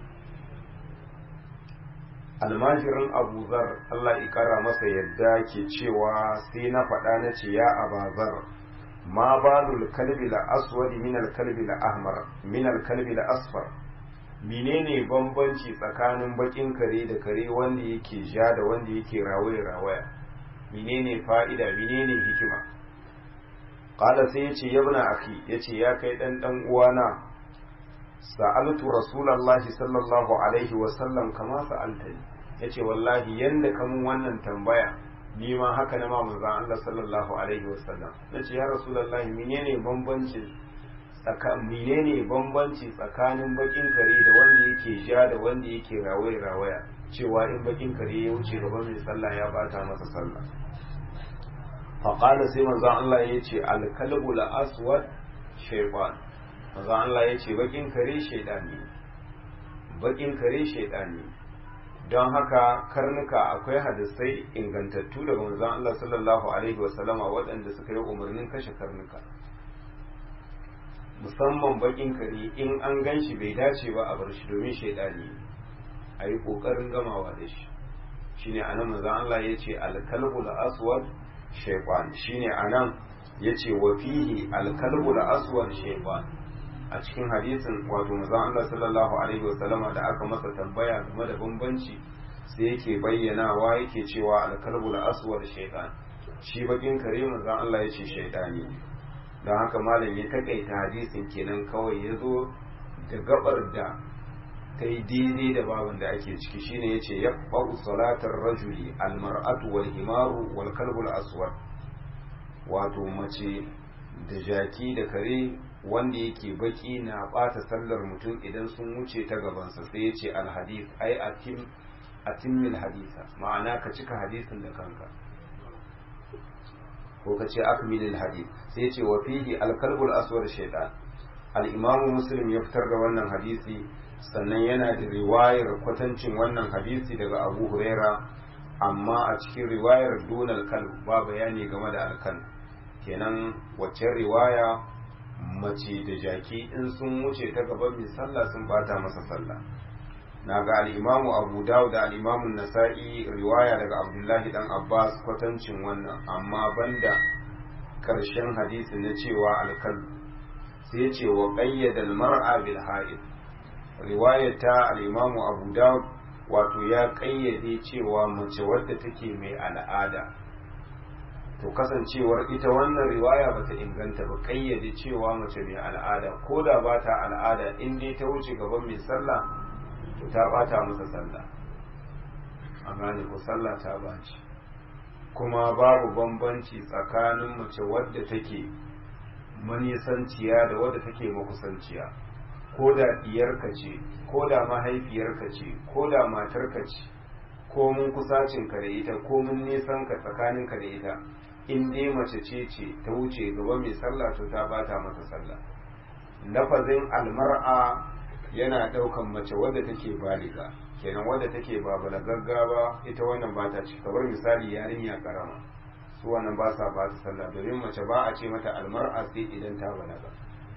almajirin abu zar Allah ikara masa yadda ke cewa sai na faɗa na ce ya abazar ma balul kalbi la aswadi min al kalbi la ahmar min al kalbi la asfar menene bambanci tsakanin bakin kare da kare wanda yake ja da wanda yake rawaya rawaya menene fa'ida menene hikima qala sai yace yabna akhi yace ya kai dan dan uwana sa'altu rasulullahi sallallahu alaihi wa sallam kama sa'altani yace wallahi yanda kamun wannan tambaya ni ma haka na ma manzon Allah sallallahu alaihi wa sallam nace ya rasulullahi menene bambanci tsakanin menene bambanci tsakanin bakin kare da wanda yake ja da wanda yake rawaya rawaya cewa in bakin kare ya wuce gaban mai sallah ya bata masa sallah faqala sai manzon Allah yace al-kalbu al-aswad shaytan manzon Allah yace bakin kare shaydani bakin kare shaydani don haka karnuka akwai hadisai ingantattu daga manzon Allah sallallahu alaihi wasallama waɗanda suka yi umarnin kashe karnuka musamman bakin kare in an gan shi bai dace ba a bar shi domin shaidani a yi ƙoƙarin gamawa da shi shine anan manzon Allah ya ce alkalbul aswad shaytan shine anan ya ce wa fihi alkalbul aswad shaytan a cikin hadisin wato manzon Allah sallallahu alaihi wasallama da aka masa tambaya game da bambanci sai yake bayyanawa yake cewa alkalbul aswad shaytan shi bakin kare manzon Allah ya ce shaytani don haka malam ya takaita hadisin kenan kawai ya zo da gabar da ta yi daidai da babin da ake ciki shine ya ce ya salatar rajuli almar'atu wal himaru wal kalbul aswad wato mace da jaki da kare wanda yake baki na bata sallar mutum idan sun wuce ta gabansa sai ya ce alhadith ai atim atimmil hadisa ma'ana ka cika hadisin da kanka ko ka ce akmilil hadith sai ce wa fihi alkalbul aswad shaytan al-imamu muslim ya fitar da wannan hadisi sannan yana da riwayar kwatancin wannan hadisi daga abu huraira amma a cikin riwayar dunal kalb ba bayani game da alkal kenan wacce riwaya mace da jaki in sun wuce ta gaban mai sallah sun bata masa sallah na ga al'imamu abu dawud da al'imamun nasa'i riwaya daga abdullahi dan abbas kwatancin wannan amma banda karshen hadisi na cewa alkal sai ce wa ƙayyada mar'a bil ha'id riwaya ta al'imamu abu dawud wato ya kayyade cewa mace wadda take mai al'ada to kasancewar ita wannan riwaya bata inganta ba kayyade cewa mace mai al'ada ko da ba ta al'ada in dai ta wuce gaban mai sallah to ta bata masa sallah a gane ko sallah ta baci kuma babu bambanci tsakanin mace wadda take manisanciya da wadda take makusanciya ko da diyarka ce ko da mahaifiyarka ce ko da matarka ce ko mun kusacinka da ita ko mun nisan ka tsakaninka da ita in dai mace ce ce ta wuce gaba mai sallah to ta bata masa sallah lafazin almar'a yana daukan mace wadda take baliga kenan wadda take ba balagagga ba ita wannan ba ta ci kamar misali yarinya karama su wannan ba sa ba ta sallah domin mace ba a ce mata almar'a sai idan ta balaga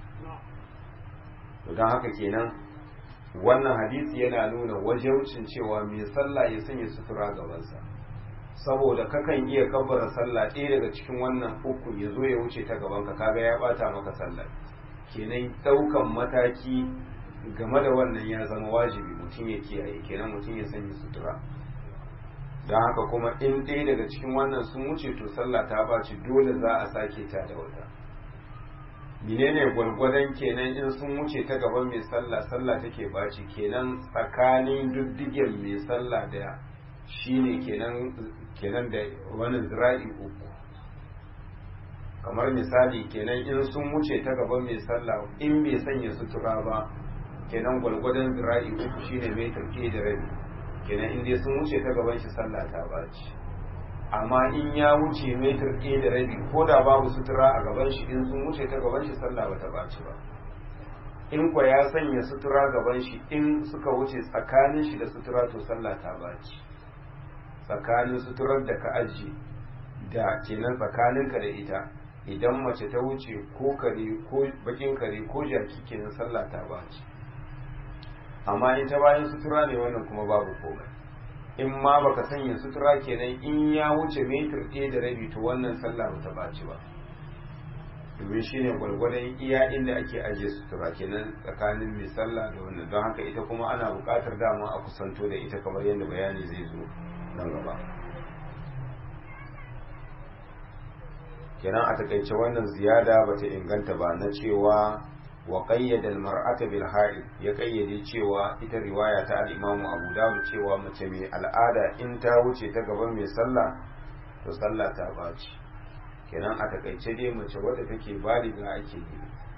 to don haka kenan wannan hadisi yana nuna wajaucin cewa mai sallah ya sanya sutura gabansa saboda kakan iya kabbara sallah ɗaya daga cikin wannan uku ya zo ya wuce ta gabanka kaga ya bata maka sallah kenan ɗaukan mataki game da wannan ya zama wajibi mutum ya kiyaye kenan mutum ya sanya sutura don haka kuma in ɗaya daga cikin wannan sun wuce to sallah ta baci dole za a sake ta da wata menene gwargwadon kenan in sun wuce ta gaban mai sallah sallah take baci kenan tsakanin duddigen mai sallah da shine kenan kenan da wani zira'i uku kamar misali kenan in sun wuce ta gaban mai sallah in bai sanya sutura ba kenan gwargwadon zira'i uku shine metar ke da rabi kenan in dai sun wuce ta gaban shi sallah ta baci amma in ya wuce metar ɗaya da rabi ko da babu sutura a gaban shi in sun wuce ta gaban shi sallah bata baci ba in kwa ya sanya sutura gaban shi in suka wuce tsakanin shi da sutura to sallah ta baci tsakanin suturar da ka ajiye da kenan tsakaninka da ita idan mace ta wuce ko kare ko bakin kare ko jaki kenan sallah ta baci amma in ta bayan sutura ne wannan kuma babu komai in ma baka sanya sutura kenan in ya wuce metir ɗaya da rabi to wannan sallah ba ta baci ba domin shine gwargwadon iya inda ake ajiye sutura kenan tsakanin mai sallah da wannan don haka ita kuma ana buƙatar dama a kusanto da ita kamar yadda bayani zai zo nan gaba kenan a takaice wannan ziyada bata inganta ba na cewa wa qayyada al-mar'ata bil ha'id ya kayyade cewa ita riwaya ta al-Imam Abu Dawud cewa mace mai al'ada in ta wuce ta gaban mai sallah to sallah ta baci kenan a takaice dai mace wadda take baliga ake yi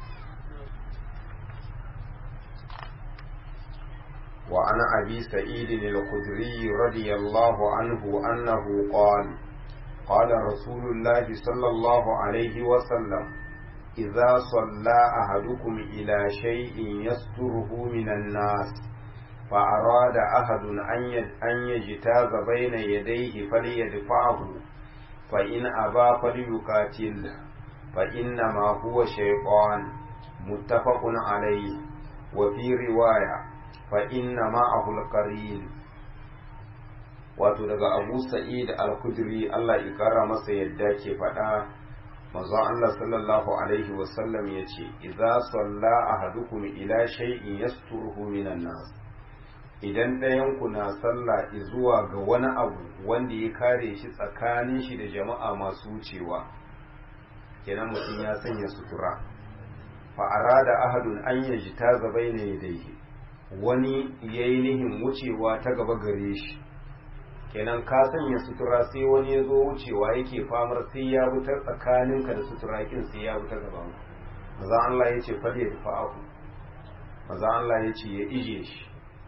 wa ana abi sa'id al-khudri radiyallahu anhu annahu qala قال رسول الله صلى الله عليه وسلم إذا صلى أحدكم إلى شيء يستره من الناس فأراد أحد أن يجتاز بين يديه فليدفعه فإن أبى فليقاتل فإنما هو شيطان متفق عليه وفي رواية فإن معه القرين wato daga abu sa'id al-kudri Allah ya kara masa yadda ke faɗa manzon Allah sallallahu alaihi wasallam ya ce idza salla ahadukum ila shay'in yasturuhu minan nas idan ɗayan ku na sallah zuwa ga wani abu wanda ya kare shi tsakanin shi da jama'a masu wucewa kenan mutum ya sanya sutura fa arada ahadun an yajta zabaina yadayhi wani yayi nihin wucewa ta gaba gare shi kenan ka sanya sutura sai wani ya zo wucewa yake famar sai ya fitar tsakaninka da sutura kin sai ya fitar gaban maza Allah ya ce fadi ya tafi aku maza Allah ya ce ya ije shi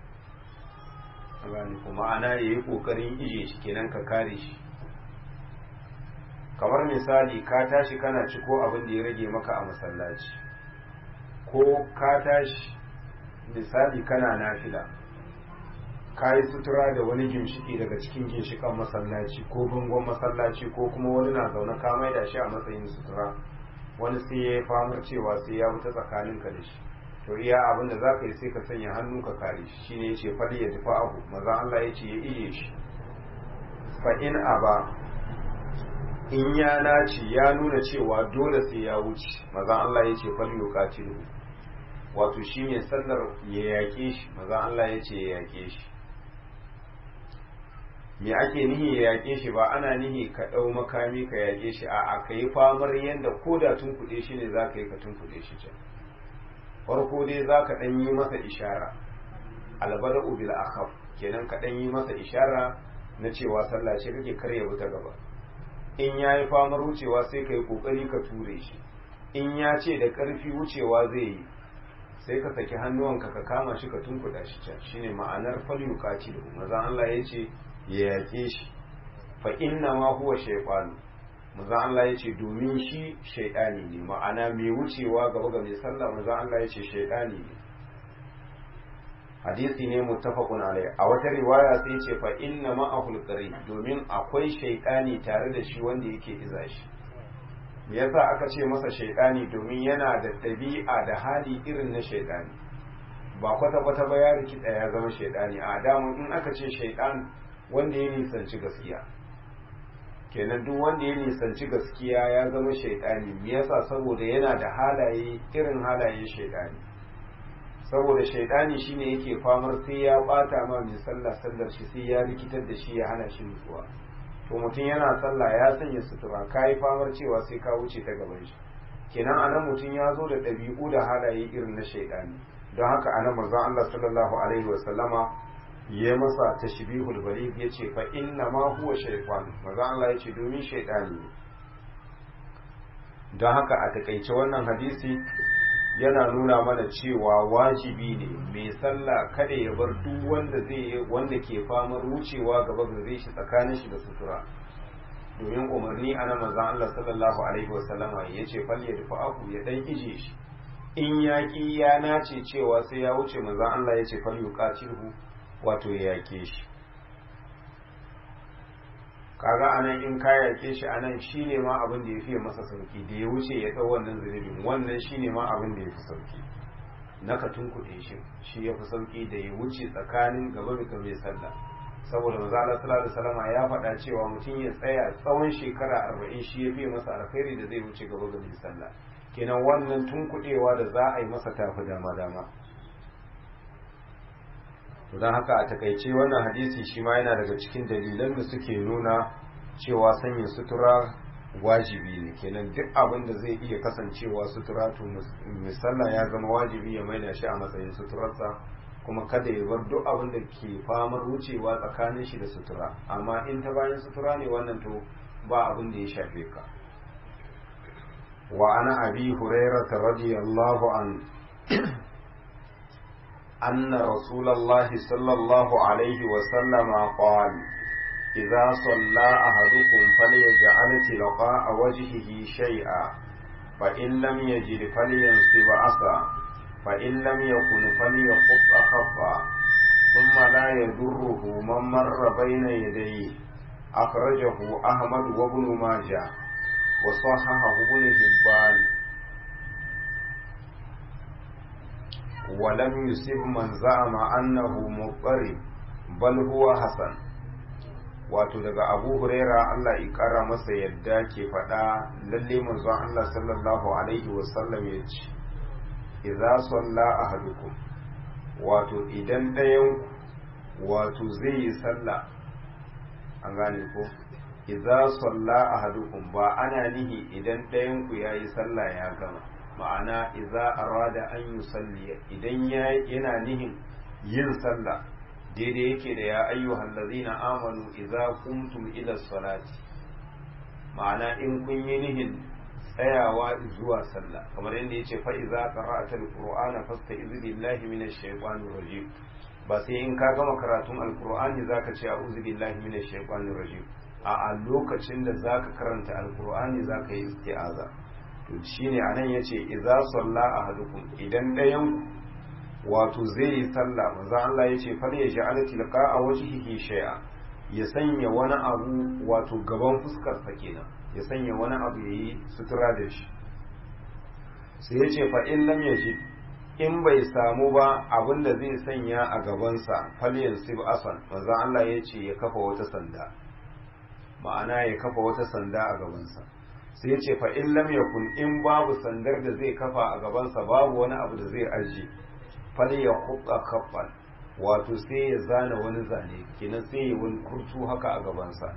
kuma ana ya yi kokarin ije shi kenan ka kare shi kamar misali ka tashi kana ciko abin da ya rage maka a masallaci ko ka tashi misali kana nafila ka yi sutura da wani ginshiki daga cikin ginshikan masallaci ko bangon masallaci ko kuma wani na zaune ka mai da shi a matsayin sutura wani sai ya yi famar cewa sai ya wuta tsakaninka da shi to iya abin da za ka yi sai ka sanya hannu ka kare shi shine ya ce fali ya tafi abu maza Allah ya ce ya iya shi fa in aba in ya naci ya nuna cewa dole sai ya wuce maza Allah ya ce fali yuqatilu wato shine sallar ya yaƙe shi maza Allah ya ce ya yaƙe shi me ake nihi ya yaƙe shi ba ana nihi ka ɗau makami ka yaƙe shi a'a ka yi famar yadda ko da tunkuɗe shi ne za ka yi ka tunkuɗe shi can farko dai za ka ɗan yi masa ishara albada ubil akhaf kenan ka ɗan yi masa ishara na cewa sallah ce kake karya wuta gaba in ya yi famar wucewa sai ka yi ƙoƙari ka ture shi in ya ce da ƙarfi wucewa zai yi sai ka saki hannuwanka ka kama shi ka tunkuɗa shi can shine ma'anar falyukaci da mazan Allah ya ce ya yaƙe shi fa inna ma huwa shaytan mazan Allah ya ce domin shi shaytani ne ma'ana mai wucewa gaba ga mai sallah mazan Allah ya ce shaytani ne hadisi ne muttafaqun alai a wata riwaya sai ce fa inna ma'ahul qarin domin akwai shaytani tare da shi wanda yake iza shi me yasa aka ce masa shaytani domin yana da ɗabi'a da hali irin na shaytani ba kwata kwata ba ya rikida ya zama shaytani a damu in aka ce shaytan wanda ya nisanci gaskiya kenan duk wanda ya nisanci gaskiya ya zama shaytani me yasa saboda yana da halaye irin halayen shaytani saboda shaidani shine yake famar sai ya bata ma mai sallah sallar shi sai ya rikitar da shi ya hana shi nutsuwa to mutum yana sallah ya sanya sutura kai famar cewa sai ka wuce ta gaban shi kenan anan mutum ya zo da ɗabi'u da halaye irin na shaidani don haka anan manzon Allah sallallahu alaihi wasallama ya masa tashbihul baligh yace fa inna ma huwa shaytan manzon Allah yace domin shaidani ne don haka a takaice wannan hadisi yana nuna mana cewa wajibi ne mai sallah kada ya bar duk wanda zai wanda ke famar wucewa gaba gare shi tsakanin shi da sutura domin umarni ana manzon Allah sallallahu alaihi wasallama ya ce fal ya dafa aku ya dan ije shi in yaki ya nace cewa sai ya wuce manzon Allah ya ce fal yuqatilhu wato ya yake shi kaga anan in ka yake shi anan shine ma abin da ya fiye masa sauki da ya wuce ya dau wannan zunubin wannan shine ma abin da ya fi sauki na ka tunkuɗe shi shi ya fi sauki da ya wuce tsakanin gaba da mai sallah saboda manzo Allah sallallahu alaihi wasallam ya faɗa cewa mutum ya tsaya tsawon shekara arba'in shi ya fiye masa alkhairi da zai wuce gaba ga mai sallah kenan wannan tunkuɗewa da za a yi masa tafi dama dama don haka a takaice wannan hadisi shi ma yana daga cikin dalilan da suke nuna cewa sanya sutura wajibi ne kenan duk abin da zai iya kasancewa sutura to misalla ya zama wajibi ya maida shi a matsayin suturarsa kuma kada ya bar duk abin da ke famar wucewa tsakanin shi da sutura amma in ta bayan sutura ne wannan to ba abin da ya shafe ka wa ana abi hurairah radiyallahu an أن رسول الله صلى الله عليه وسلم قال إذا صلى أحدكم فليجعل تلقاء وجهه شيئا فإن لم يجد فلينصب عصا فإن لم يكن فليخط خفا ثم لا يضره من مر بين يديه أخرجه أحمد وابن ماجه وصححه ابن حبان ولم يصب من زعم أنه مضطرب بل هو حسن wato daga abu huraira Allah ya kara masa yadda ke faɗa lalle manzon Allah sallallahu alaihi wasallam ya ce idza salla ahadukum wato idan ɗayan wato zai yi sallah an gane ko idza salla ahadukum ba ana nihi idan ɗayan ku yayi sallah ya gama ma'ana idza arada an yusalli idan yana nihin yin sallah daidai yake da ya ayyuhal ladzina amanu idza qumtum ila salati ma'ana in kun yi nihin tsayawa zuwa sallah kamar yadda yace fa idza qara'ta alqur'ana fasta'iz billahi minash shaitanir rajim ba sai in ka gama karatun alqur'ani zaka ce a'udhu billahi minash shaitanir rajim a a lokacin da zaka karanta alqur'ani zaka yi isti'aza to shine anan yace idza salla ahadukum idan dayan wato zai yi sallah manzo Allah yace fal yaj'al tilqa wajhihi shay'a ya sanya wani abu wato gaban fuskar sa kenan ya sanya wani abu yayi sutura da shi sai yace fa in lam yajid in bai samu ba abinda zai sanya a gabansa falyan sib asan manzo Allah yace ya kafa wata sanda ma'ana ya kafa wata sanda a gabansa sai ya ce fa in lam yakun in babu sandar da zai kafa a gabansa babu wani abu da zai aji fal ya khutta kaffan wato sai ya zana wani zane kenan sai ya wani kurtu haka a gabansa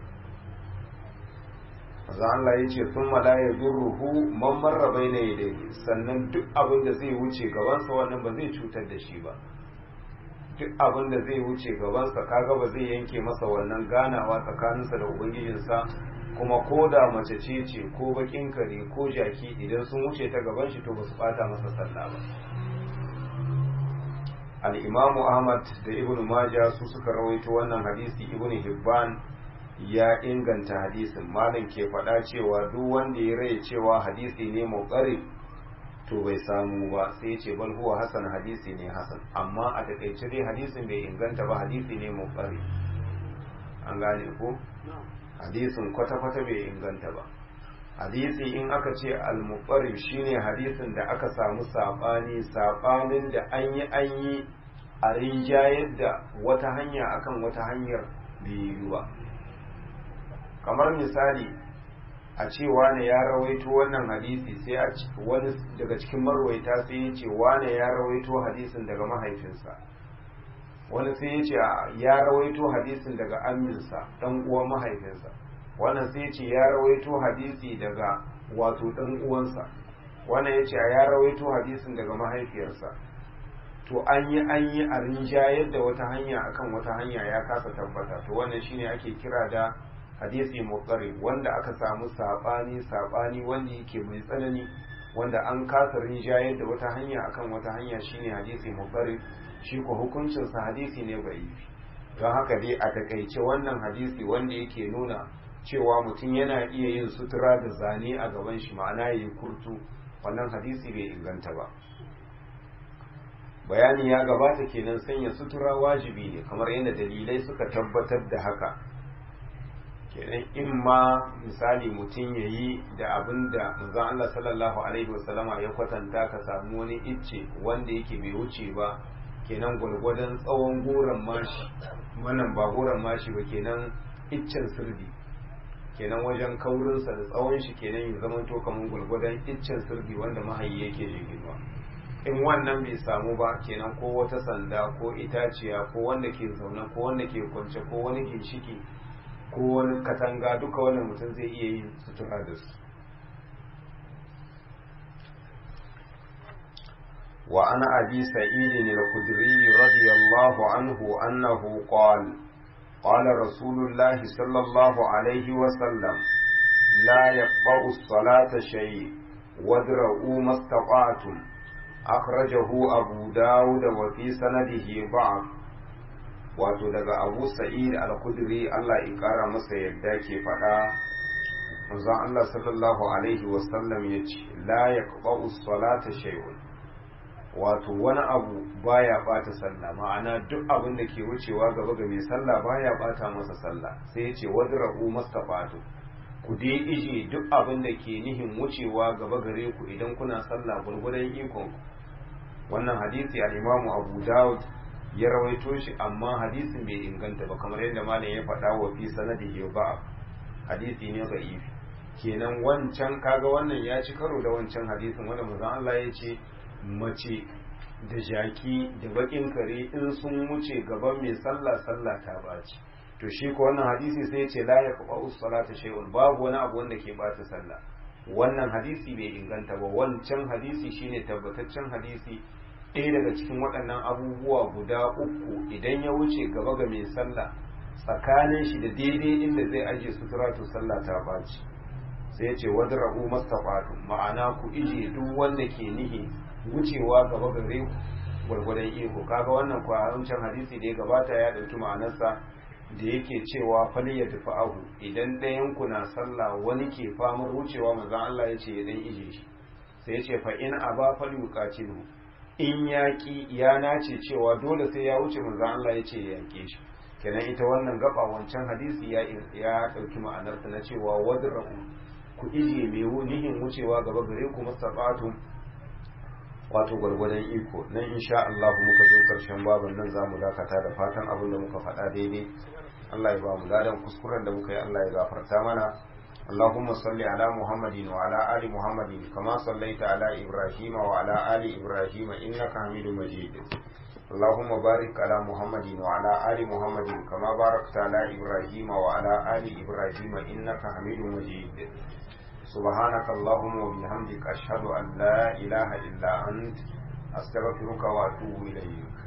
maza Allah ya ce sun mala ya durruhu man marra bai na yadda sannan duk abin da zai wuce gabansa wannan ba zai cutar da shi ba duk abin da zai wuce gabansa kaga ba zai yanke masa wannan ganawa tsakaninsa da ubangijinsa kuma ko da mace ce ce ko bakin kare ko jaki idan sun wuce ta gaban shi to ba su bata masa sallah ba al-imamu ahmad da ibn majah su suka rawaito wannan hadisi ibn hibban ya inganta hadisin malam ke faɗa cewa duk wanda ya rai cewa hadisi ne muqarrib to bai samu ba sai ce bal huwa hasan hadisi ne hasan amma a takaice dai hadisin bai inganta ba hadisi ne muqarrib an gane ko hadisin kwata-kwata bai inganta ba hadisi in aka ce al-muqarrib shine hadisin da aka samu sabani sabanin da an yi an yi a rinjayar da wata hanya akan wata hanyar biyu ba kamar misali a ce wane ya rawaito wannan hadisi sai a wani daga cikin marwaita sai ya ce wane ya rawaito hadisin daga mahaifinsa wani sai ya ce ya rawaito hadisin daga aminsa dan uwan mahaifinsa wannan sai ya ce ya rawaito hadisi daga wato dan uwansa wannan ya ce ya rawaito hadisin daga mahaifiyarsa to an yi an yi a rinjayar da wata hanya akan wata hanya ya kasa tabbata to wannan shine ake kira da hadisi mutsari wanda aka samu sabani sabani wanda yake mai tsanani wanda an kasa rinjayar da wata hanya akan wata hanya shine hadisi mutsari shi ko hukuncinsa hadisi ne bai don haka dai a takaice wannan hadisi wanda yake nuna cewa mutum yana iya yin sutura da zane a gaban shi ma'ana ya yi kurtu wannan hadisi bai inganta ba bayani ya gabata kenan sanya sutura wajibi ne kamar yadda dalilai suka tabbatar da haka kenan in ma misali mutum ya yi da abin da manzon Allah sallallahu alaihi wasallama ya kwatanta ka samu wani icce wanda yake bai wuce ba kenan gwargwadon tsawon goron mashi wannan ba goron mashi ba kenan iccen sirdi kenan wajen kaurinsa da tsawon shi kenan ya zama to kamar gwargwadon iccen sirdi wanda mahayi yake jirginwa in wannan bai samu ba kenan ko wata sanda ko itaciya ko wanda ke zaune ko wanda ke kwance ko wani ginshiki ko wani katanga duka wannan mutum zai iya yin sutura da su وعن أبي سعيد الخدري رضي الله عنه أنه قال قال رسول الله صلى الله عليه وسلم لا يقطع الصلاة شيء وادرؤوا ما استطعتم أخرجه أبو داود وفي سنده بعض wato daga abu sa'id al-kudri Allah ya kara masa yadda ke faɗa manzon Allah sallallahu alaihi wasallam ya ce la yaqba'u salata shay'un wato wani abu baya bata sallah ma'ana duk abin da ke wucewa gaba ga mai sallah baya bata masa sallah sai ya ce wadra'u mastafatu ku dai ije duk abin da ke nihin wucewa gaba gare ku idan kuna sallah gurgudan ikon ku wannan hadisi al-Imam Abu Dawud ya rawaito shi amma hadisin bai inganta ba kamar yadda malam ya faɗa wa fi sanadihi ba hadisi ne da'ifi kenan wancan kaga wannan ya ci karo da wancan hadisin wanda manzon Allah ya ce mace da jaki da bakin kare in sun wuce gaban mai sallah sallah ta baci to shi ko wannan hadisi sai ya ce la yaqba'u salata shay'un babu wani abu wanda ke bata sallah wannan hadisi bai inganta ba wancan hadisi shine tabbataccen hadisi ɗaya daga cikin waɗannan abubuwa guda uku idan ya wuce gaba ga mai sallah tsakanin shi da daidai inda zai ajiye sutura to sallah ta baci sai ya ce wadra'u mastafatu ma'ana ku ije duk wanda ke nihi wucewa gaba gare ku gwargwadon iko kaga wannan wancan hadisi da ya gabata ya ɗauki ma'anarsa da yake cewa fali ya tafi ahu idan ɗayan ku na sallah wani ke famar wucewa manzon Allah ya ce ya dan ije shi sai ya ce fa in aba fali yuqatilu in yaƙi ya nace cewa dole sai ya wuce manzon Allah ya ce ya yanke shi kenan ita wannan gaba wancan hadisi ya ya ɗauki ma'anarsa na cewa wadra'u ku ije mai nihin wucewa gaba gare ku masabatu wato gwargwadon iko nan insha Allah muka zo karshen babin nan zamu dakata da fatan abin da muka faɗa daidai Allah ya ba mu ladan kuskuren da muka yi Allah ya gafarta mana اللهم صل على محمد وعلى آل محمد كما صليت على إبراهيم وعلى آل إبراهيم إنك حميد مجيد اللهم بارك على محمد وعلى آل محمد كما باركت على إبراهيم وعلى آل إبراهيم إنك حميد مجيد سبحانك اللهم وبحمدك أشهد أن لا إله إلا أنت أستغفرك وأتوب إليك